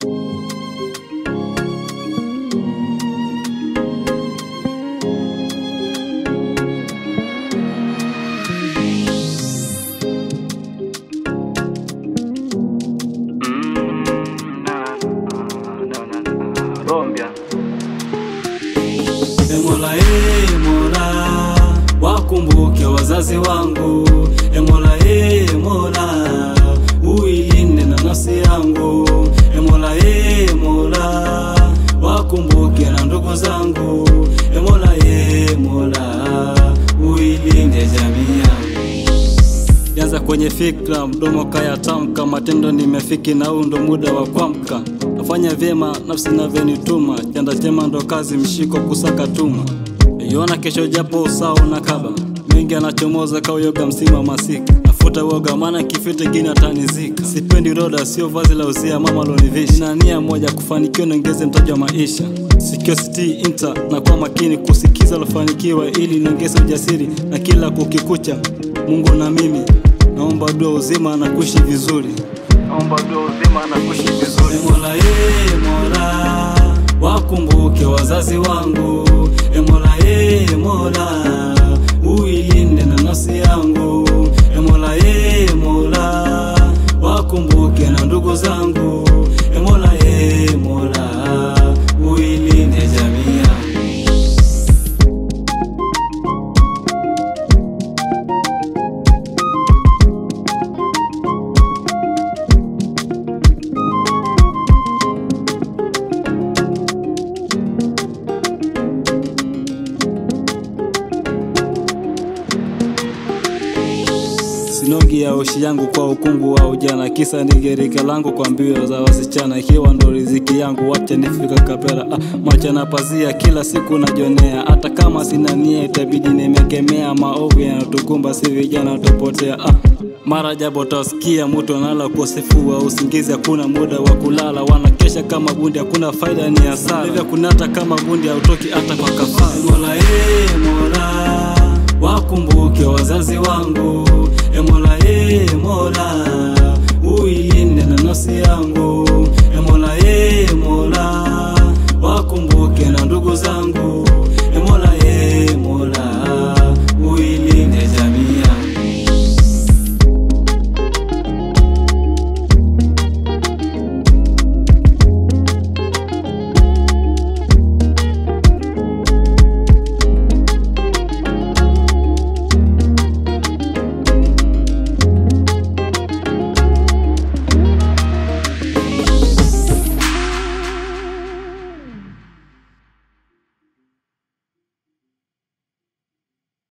Rombia. E Mola, e Mola, wakumbuke wazazi wangu. E Mola, e Mola, uilinde na nafsi yangu. E Mola, e Mola, wakumbuke na ndugu zangu. E Mola, e Mola, uilinde jamii yangu. Yanza kwenye fikra, mdomo kaya tamka, matendo nimefiki na huu ndo muda wa kuamka. Nafanya vyema nafsi navyonituma, chanda chema ndo kazi, mshiko kusaka tuma. Iona kesho japo usawa na kaba, mengi anachomoza kauyoga msima masika. Nafuta woga maana kifite gini atanizika. Sipendi roda, sio vazi la uzia mama lonivisha. Na nia moja kufanikiwa niongeze mtaji wa maisha. Sikio sitii inta na kwa makini kusikiza lofanikiwa ili niongeze ujasiri na kila kukikucha. Mungu na mimi naomba dua uzima na kuishi vizuri. Naomba dua uzima na kuishi vizuri. E Mola, e Mola, wakumbuke wazazi wangu. E Mola, e Mola, uilinde na nafsi yangu. E Mola, e Mola, wakumbuke na ndugu zangu. E Mola, e Mola, uilinde jamii yangu. Sinogi ya ushi yangu kwa ukungu wa ujana, kisa ni gereka langu kwa mbio za wasichana. Ikiwa ndo riziki yangu, wacha nifika kapera. Ah, macha na pazia kila siku najonea, hata kama sina nia itabidi nimekemea. Maovu yanatukumba si vijana tupotea. Ah, mara jabo utasikia mtu analala ukosefu wa usingizi, hakuna muda wa kulala, wanakesha kama bundi, hakuna faida, ni hasara. Hivyo kunata kama bundi, hautoki hata kwa kafara. Mola, eh, Mola wakumbuke wazazi wangu. E Mola, e Mola, uilinde na nafsi yangu.